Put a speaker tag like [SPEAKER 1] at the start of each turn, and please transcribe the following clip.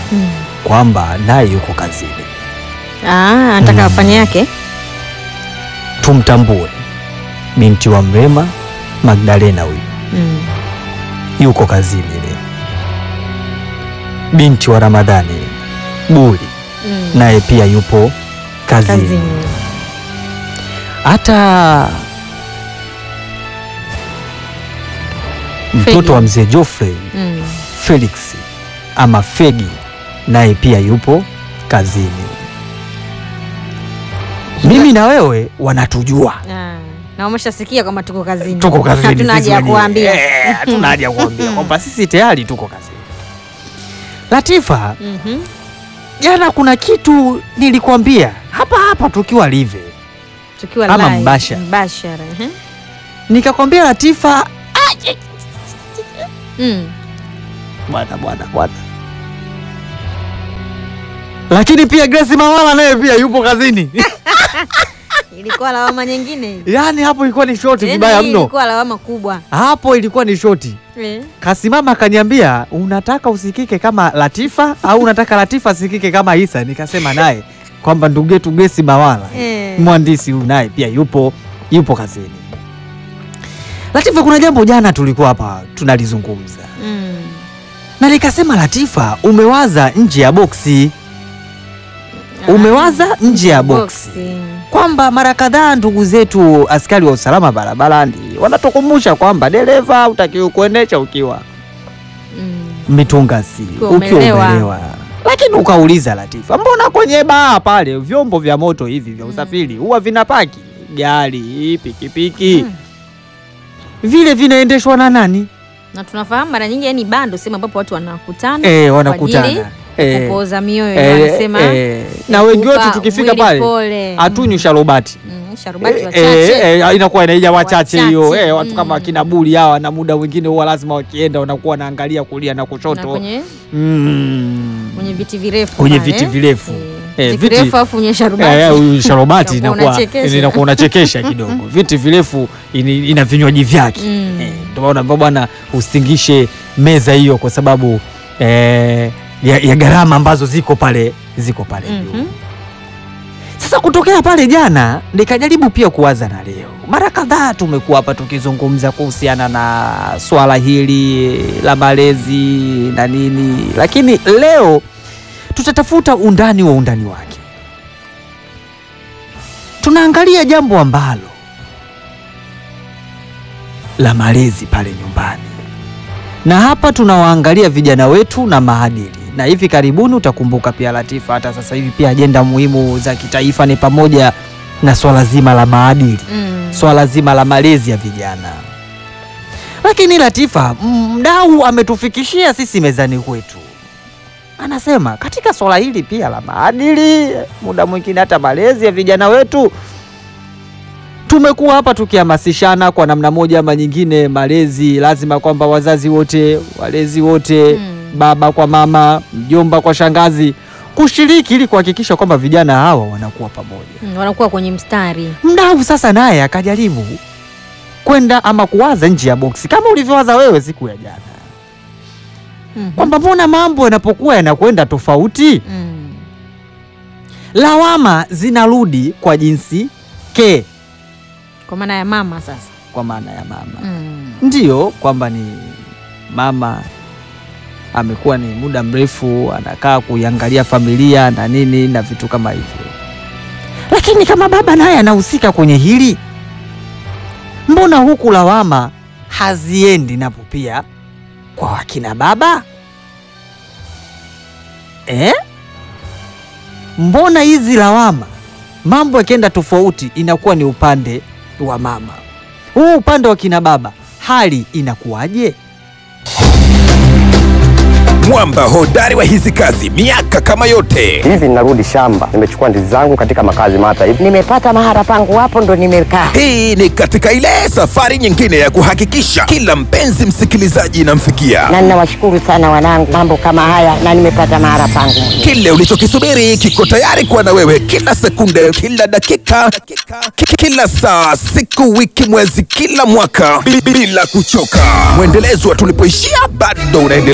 [SPEAKER 1] Mm.
[SPEAKER 2] kwamba naye yuko kazini,
[SPEAKER 1] Ah, anataka
[SPEAKER 2] Mm.
[SPEAKER 1] afanye yake.
[SPEAKER 2] tumtambue binti wa Mrema Magdalena huyu
[SPEAKER 1] Mm.
[SPEAKER 2] yuko kazini leo. Binti wa Ramadhani Buli
[SPEAKER 1] Mm.
[SPEAKER 2] naye pia yupo kazini.
[SPEAKER 1] Kazini.
[SPEAKER 2] Hata mtoto
[SPEAKER 1] Fegi.
[SPEAKER 2] wa mzee Geoffrey
[SPEAKER 1] Mm.
[SPEAKER 2] Felix ama Fegi naye pia yupo kazini. Mimi na wewe wanatujua
[SPEAKER 1] Ah, na umeshasikia kwamba tuko kazini.
[SPEAKER 2] tuko kazini,
[SPEAKER 1] Hatuna
[SPEAKER 2] sisi
[SPEAKER 1] haja ya
[SPEAKER 2] wenyewe.
[SPEAKER 1] kuambia.
[SPEAKER 2] Eh, hatuna haja ya kuambia kwamba sisi tayari tuko kazini. Latifa,
[SPEAKER 1] Mhm.
[SPEAKER 2] jana kuna kitu nilikwambia hapa hapa tukiwa live,
[SPEAKER 1] Tukiwa
[SPEAKER 2] Ama
[SPEAKER 1] live,
[SPEAKER 2] mbashara.
[SPEAKER 1] mbashara. mhm.
[SPEAKER 2] nikakwambia Latifa,
[SPEAKER 1] Mm.
[SPEAKER 2] bwana bwana bwana, lakini pia Grace Mawala naye pia yupo kazini.
[SPEAKER 1] Ilikuwa lawama nyingine hii.
[SPEAKER 2] Yaani hapo ilikuwa ni shoti
[SPEAKER 1] Tena
[SPEAKER 2] vibaya
[SPEAKER 1] hii
[SPEAKER 2] mno,
[SPEAKER 1] Ilikuwa lawama kubwa.
[SPEAKER 2] hapo ilikuwa ni shoti.
[SPEAKER 1] Eh.
[SPEAKER 2] Kasimama akaniambia, unataka usikike kama Latifa au unataka Latifa asikike kama Isa? Nikasema naye kwamba ndugu yetu Grace Mawala
[SPEAKER 1] Eh.
[SPEAKER 2] mwandishi huyu naye pia yupo yupo kazini. Latifa, kuna jambo jana tulikuwa hapa tunalizungumza
[SPEAKER 1] Mm.
[SPEAKER 2] na nikasema, Latifa, umewaza nje ya boksi, umewaza nje ya boksi
[SPEAKER 1] Boksi.
[SPEAKER 2] kwamba mara kadhaa ndugu zetu askari wa usalama barabarani wanatukumbusha kwamba dereva utakiwa kuendesha ukiwa
[SPEAKER 1] Mm.
[SPEAKER 2] mitungasi
[SPEAKER 1] Ukiwa
[SPEAKER 2] ukiwa
[SPEAKER 1] umelewa.
[SPEAKER 2] umelewa. Lakini ukauliza Latifa, mbona kwenye baa pale vyombo vya moto hivi vya usafiri huwa vinapaki gari, pikipiki
[SPEAKER 1] Mm.
[SPEAKER 2] vile vinaendeshwa na nani?
[SPEAKER 1] Na tunafahamu mara nyingi yani bando sehemu ambapo watu wanakutana
[SPEAKER 2] Eh,
[SPEAKER 1] ajili
[SPEAKER 2] wanakutana eh,
[SPEAKER 1] kupooza mioyo
[SPEAKER 2] eh,
[SPEAKER 1] wanasema
[SPEAKER 2] eh, na wengi wetu
[SPEAKER 1] kupa
[SPEAKER 2] tukifika
[SPEAKER 1] mwili
[SPEAKER 2] pale
[SPEAKER 1] pole.
[SPEAKER 2] hatunywi sharubati
[SPEAKER 1] Mm, sharubati
[SPEAKER 2] Eh,
[SPEAKER 1] wachache.
[SPEAKER 2] eh, eh, inakuwa inaija wachache hiyo
[SPEAKER 1] Wachache,
[SPEAKER 2] eh, watu kama
[SPEAKER 1] mm.
[SPEAKER 2] akina Buli hawa, na muda mwingine huwa lazima wakienda wanakuwa wanaangalia kulia na
[SPEAKER 1] na
[SPEAKER 2] kushoto
[SPEAKER 1] kwenye,
[SPEAKER 2] mm.
[SPEAKER 1] kwenye viti virefu
[SPEAKER 2] Kwenye
[SPEAKER 1] pale.
[SPEAKER 2] viti virefu.
[SPEAKER 1] Eh,
[SPEAKER 2] Eh,
[SPEAKER 1] viti
[SPEAKER 2] viti-
[SPEAKER 1] virefu afu kwenye sharubati.
[SPEAKER 2] Eh, huyu sharobati
[SPEAKER 1] Utakuwa
[SPEAKER 2] inakuwa
[SPEAKER 1] unachekesha.
[SPEAKER 2] inakuwa unachekesha kidogo. Viti virefu ini- ina vinywaji vyake
[SPEAKER 1] Mm.
[SPEAKER 2] eh, ndio maana naambia bwana usingishe meza hiyo kwa sababu eh, ya, ya gharama ambazo ziko pale ziko pale juu.
[SPEAKER 1] Mhm.
[SPEAKER 2] Sasa kutokea pale jana nikajaribu pia kuwaza na leo. Mara kadhaa tumekuwa hapa tukizungumza kuhusiana na swala hili la malezi na nini, lakini leo tutatafuta undani wa undani wake. Tunaangalia jambo ambalo la malezi pale nyumbani, na hapa tunawaangalia vijana wetu na maadili, na hivi karibuni utakumbuka pia Latifa, hata sasa hivi pia ajenda muhimu za kitaifa ni pamoja na swala zima la maadili
[SPEAKER 1] Mm.
[SPEAKER 2] swala zima la malezi ya vijana. Lakini Latifa, mdau ametufikishia sisi mezani kwetu, anasema katika swala hili pia la maadili, muda mwingine hata malezi ya vijana wetu, tumekuwa hapa tukihamasishana kwa namna moja ama nyingine, malezi lazima kwamba wazazi wote, walezi wote
[SPEAKER 1] Mm.
[SPEAKER 2] baba kwa mama, mjomba kwa shangazi kushiriki ili kuhakikisha kwamba vijana hawa wanakuwa pamoja.
[SPEAKER 1] Mm, wanakuwa kwenye mstari.
[SPEAKER 2] Mdau sasa naye akajaribu kwenda ama kuwaza nje ya boksi kama ulivyowaza wewe siku ya jana,
[SPEAKER 1] Mhm.
[SPEAKER 2] kwamba mbona mambo yanapokuwa yanakwenda tofauti,
[SPEAKER 1] Mm.
[SPEAKER 2] lawama zinarudi kwa jinsi ke,
[SPEAKER 1] Kwa maana ya mama sasa.
[SPEAKER 2] kwa maana ya mama
[SPEAKER 1] Mm.
[SPEAKER 2] ndiyo kwamba ni mama amekuwa ni muda mrefu anakaa kuiangalia familia na nini na vitu kama hivyo, lakini kama baba naye anahusika kwenye hili, mbona huku lawama haziendi napo pia kwa wakina baba eh? Mbona hizi lawama mambo yakienda tofauti inakuwa ni upande wa mama, huu upande wa kina baba hali inakuwaje?
[SPEAKER 3] mwamba hodari wa hizi kazi miaka kama yote
[SPEAKER 4] hivi ninarudi shamba, nimechukua ndizi zangu katika makazi mata hivi.
[SPEAKER 5] nimepata mahara pangu hapo ndo nimekaa.
[SPEAKER 3] hii ni katika ile safari nyingine ya kuhakikisha kila mpenzi msikilizaji inamfikia
[SPEAKER 5] Na ninawashukuru sana wanangu, mambo kama haya, na nimepata mahara pangu mwenyewe.
[SPEAKER 3] kile ulichokisubiri kiko tayari kuwa na wewe kila sekunde kila dakika ki- kila saa siku wiki mwezi kila mwaka bi- bila kuchoka mwendelezo wa tulipoishia bado unaendelea